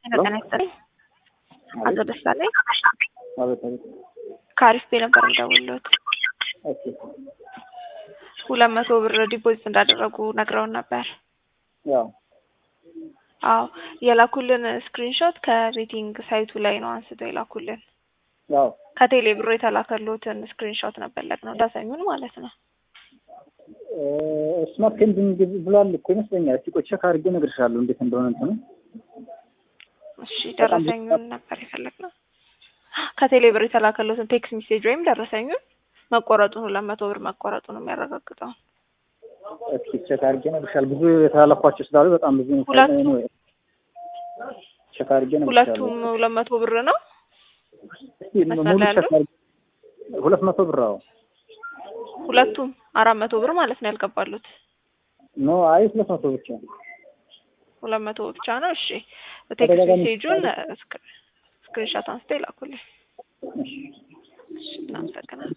ጤና ይስጥልኝ። አቶ ደሳለኝ አቤት አቤት። ከአሪፍ ቤ ነበር የምደውልዎት። ኦኬ ሁለት መቶ ብር ዲፖዚት እንዳደረጉ ነግረውን ነበር። ያው አዎ የላኩልን ስክሪንሾት ከቤቲንግ ሳይቱ ላይ ነው አንስተው የላኩልን። ያው ከቴሌ ብሮ የተላከልዎትን ስክሪንሾት ነበር ለቅነው ደረሰኙን ማለት ነው። ስማርት ፔንዲንግ ብሏል እኮ ይመስለኛል። እስቲ ቆይ ቼክ አድርጌ እነግርሻለሁ እንዴት እንደሆነ እንትኑ። እሺ ደረሰኙን ነበር የፈለግነው። ከቴሌ ብር የተላከልዎትን ቴክስት ሜሴጅ ወይም ደረሰኙን መቆረጡን ሁለት መቶ ብር መቆረጡን የሚያረጋግጠው እስኪ ቼክ አድርጌ እነግርሻለሁ። ብዙ የተላለፏቸው ስላሉ በጣም ብዙ ነው። ሁለቱም? ቼክ አድርጌ እነግርሻለሁ። ሁለቱም ሁለት መቶ ብር ነው። እስኪ መስመር ሙሉ ላይ ቼክ ያሉ? አድርጌ ሁለት መቶ ብር አዎ። ሁለቱም አራት መቶ ብር ማለት ነው ያልገባሉት። ኖ አይ ሁለት መቶ ብቻ ሁለት መቶ ብቻ ነው። እሺ ቴክስት ተደጋጋሚ ሜሴጁን ስክሪንሻት አንስተው ይላኩልኝ። እሺ እሺ እናመሰግናለን።